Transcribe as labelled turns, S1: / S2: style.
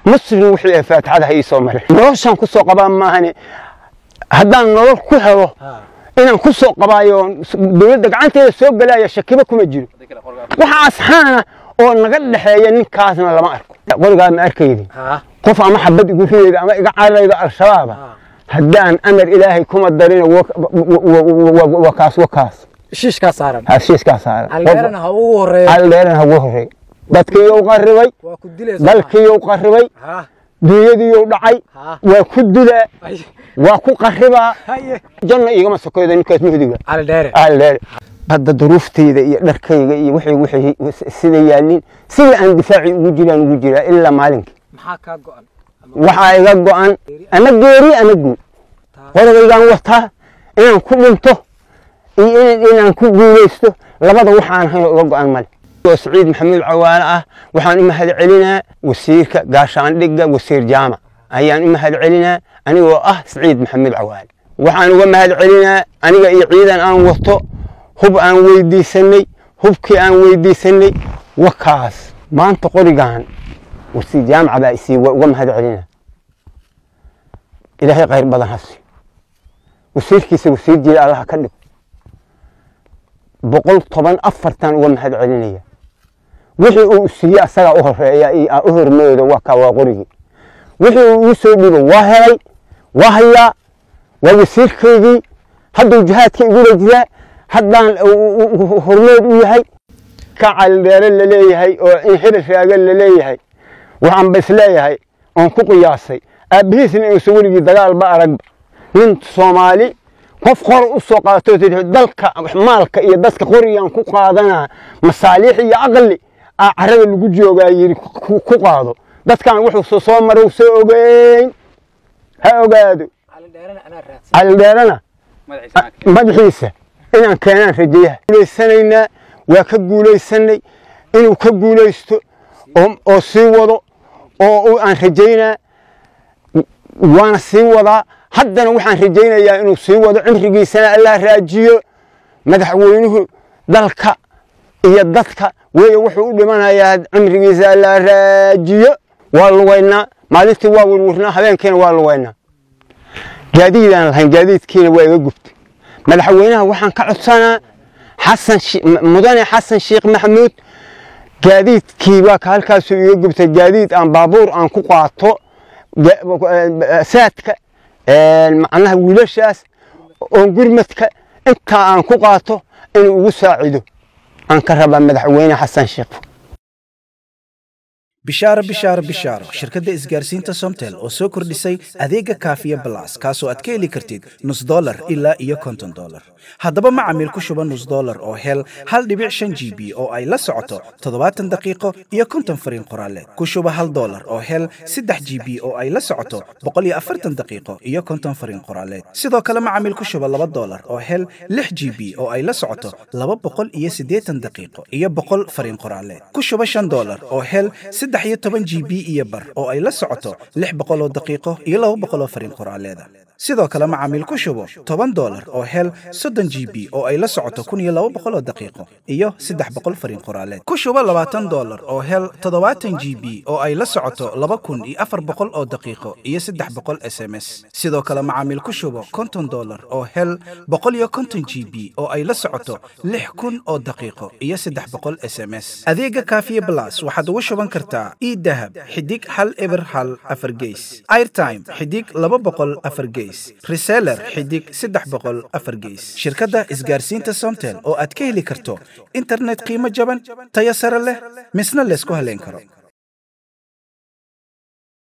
S1: muslim wixii ee faatixada ha ii soo marin noloshaan ku soo qabaa maahane haddaan nolol ku helo inaan ku soo qabaayo dowladda gacanteeda soo gelaya shakiba kuma jiro waxa asxaana oo naga dhexeeya ninkaasna lama arko qorigaa ma arkaydi qof ama xabad igu ridayda ama iga cararayda al-shabaaba haddaan amar ilaahay kuma darina waa kaas wa kaas
S2: shiishkaa saaran
S1: heshiiskaa saaran
S2: aldeerana ha ugu horeeyo
S1: aldheerana ha ugu horreey dadkiiyou qarribay
S2: waa ku dilaysa
S1: dalkiiyou qarribay
S2: ha
S1: dunyadiiyou dhacay
S2: ha
S1: waa ku dilaa
S2: Ay,
S1: waa ku qarribaa
S2: haye
S1: janna igama sokoyda ninkaas muhdiga
S2: aldheere
S1: aldheer hadda duruuftayda iyo dharkayga iyo wixii wixii sida yaalin sida aan difaaci ugu jiraan ugu jiraa ilaa maalinkii
S2: maxaa kaa go'an
S1: waxaa iga go'an ama geeri ama guud qoragaygaan wataa inaan ku dhinto iyo in- inaan ku guulaysto labada waxaan ahayn oo iga go'an male oo saciid maxamuud cawaale ah waxaan u mahad celinaa wasiirka gaashaandhigga wasiir jaamac ayaan u mahad celinaa anigoo ah saciid maxamuud cawaale waxaan uga mahad celinaa aniga iyo ciidan aan wato hub aan weydiisanay hubkii aan weydiisanay wakaas maanta qorigan wasiir jaamaca baa isii waa uga mahad celinaa ilaahay khayr badan ha siiyo wasiirkiisa wasiir jiila allaha ka dhigo boqol toban afartan uga mahad celinaya wixii uu siiyey asagaa u horeeya iyo aa u hormooda waa kaa waa qorigii wixii uu ii soo dhiibo waa helay waa hayaa waa wasiirkaygii hadduu jihaadka igula jiraa haddaan uu- uu- uu hormood u yahay ka caldheere laleeyahay oo in hirir raaga laleeyahay waxaan ba isleeyahay oon ku qiyaasay aabbihiisna inuusan weligii dagaalba aragba nin soomaali qof qor u soo qaato tidhi dalka maalka iyo dadka qorigaan ku qaadanaa masaaliix iyo aqli aa carrada lagu joogaa yidhi ku ku qaado dadkan wuxuu soo marow soo ogeyn ha ogaado
S2: aldheerana anaa raadsan
S1: caldheerana madaxiisa inaan keenaan rajayaha guulaysanaynaa waa ka guulaysanay inuu ka guulaysto oo oo sii wado oo u- aan rajaynaa waana sii wadaa haddana waxaan rajaynayaa inuu sii wado cimrigiisana allah raajiyo madaxweynuhu dalka iyo dadka weeye wuxuu u dhimanayaa cimrigiisa allah raajiyo waa lugaynaa maalintii waa werwernaa habeenkiina waa lugaynaa gaadiidaan lahayn gaadiidkiina waa iga gubtay madaxweynaha waxaan ka codsanaa xasan shi- m- mudane xasan sheekh maxamuud gaadiidkii waa ka halkaasuu iga gubtay gaadiid aan baabuur aan ku qaato ga- eh, saadka eh, macnaha wiilashaas oon gurmadka intaa aan ku qaato inuu ugu saacido aan ka rabaa madaxweyne xasan sheekh
S3: bishaaro bishaaro bishaaro shirkadda isgaarsiinta somtel oo soo kordhisay adeega kaafiya balas kaasoo aad ka heli kartid nus dolar ilaa iyo konton dolar haddaba macamiil ku shuba nus dolar oo hel hal dhibic shan g b oo ay la socoto toddobaatan daqiiqo iyo konton fariin qoraaleed ku shuba hal dolar oo hel saddex g b oo ay la socoto boqol iyo afartan daqiiqo iyo konton fariin qoraaleed sidoo kale macamiil ku shuba laba dolar oo hel lix g b oo ay la socoto laba boqol iyo siddeetan daqiiqo iyo boqol fariin qoraaleed ku shuba shan dolar oo hel saddex iyo toban g b iyo bar oo ay la socoto lix boqol oo daqiiqo iyo laba boqol oo fariin qoraaleeda sidoo kale macaamiil ku shubo toban dolar oo hel soddon g b oo ay la socoto kun iyo laba boqol oo daqiiqo iyo saddex boqol fariin qoraaleed ku shubo labaatan dolar oo hel toddobaatan g b oo ay la socoto laba kun iyo afar boqol oo daqiiqo iyo saddex boqol s m s sidoo kale macaamiil ku shubo konton dolar oo hel boqol iyo konton g b oo ay la socoto lix kun oo daqiiqo iyo saddex boqol s m s adeega kaafiye blas waxaad ugu shuban kartaa idahab xidig hal eber hal afar geys airtime xidig laba boqol afar geys reseller xidig saddex boqol afar geys shirkadda isgaarsiinta somtel oo aad ka heli karto internet qiimo jaban tayo sare leh misna laysku haleyn karo